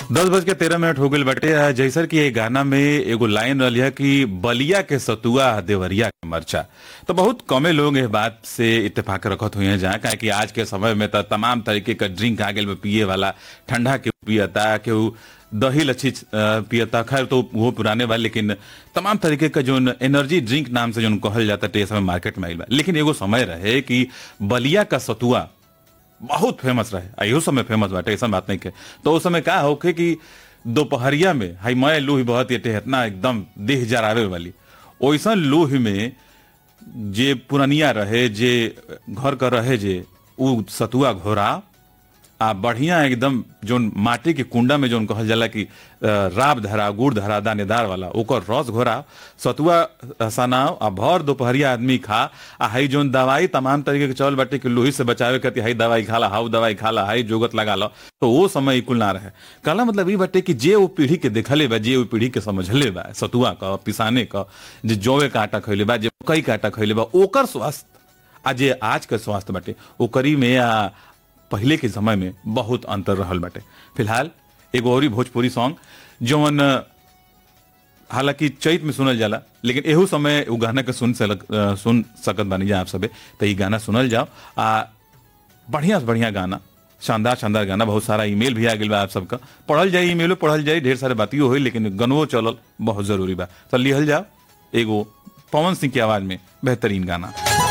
दस बज के तेरह मिनट हो गई बटे आ, जैसर कि ये गाना में एगो लाइन रही है कि बलिया के सतुआ देवरिया के मरचा तो बहुत कमे लोग इस बात से इत्तेफाक रखत हुए हैं जहाँ कि आज के समय में तो तमाम तरीके का ड्रिंक आ गए पिए वाला ठंडा के पियता केहू दही लच्छी अ, पियता खैर तो वो पुराने बा लेकिन तमाम तरीके का जो एनर्जी ड्रिंक नाम से जो कहल जाता है समय मार्केट में आइल बा लेकिन एगो समय रहे कि बलिया का सतुआ बहुत फेमस रहे आ इहो समय फेमस बाटे ऐसा बात नहीं के तो उस समय का होखे कि दोपहरिया में हाई मैं लूही बहुत ये इतना एकदम देह जरावे वाली ओइसन लूह में जे पुरनिया रहे जे घर का रहे जे उ सतुआ घोरा आ बढ़िया एकदम जोन माटी के कुंडा में जोन कहल जाला कि अ, राब धरा गुड़ धरा दानेदार वाला ओकर रस घोरा सतुआ सनाव आ भर दोपहरिया आदमी खा आ हई जोन दवाई तमाम तरीके के चल बाटे कि लोही से बचावे खातिर हई दवाई खाला हाउ दवाई खाला हई जोगत लगा लो तो वो समय कुल ना रहे कहला मतलब ई बाटे कि जे वो पीढ़ी के देखले बा जे वो पीढ़ी के समझले बा सतुआ का पिसाने का जे जौवे का आटा खैले बा जे कई का आटा खैले बा ओकर स्वास्थ्य आ जे आज के स्वास्थ्य बाटे ओकरी में आ पहले के समय में बहुत अंतर रहल बाटे फिलहाल एगो और भोजपुरी सॉन्ग जौन अ, हालांकि चैत में सुनल जाला लेकिन एहू समय उ गाना के सुन सक, अ, सुन सकत बानी जा आप सबे तो ई गाना सुनल जाओ आ बढ़िया से बढ़िया गाना शानदार शानदार गाना बहुत सारा ईमेल भी आ गइल बा आप सबका पढ़ल जाए ईमेलो पढ़ल जाए ढेर सारे बातियों होई लेकिन गनवो चलल बहुत जरूरी बा तो लिहल जाओ एगो पवन सिंह की आवाज में बेहतरीन गाना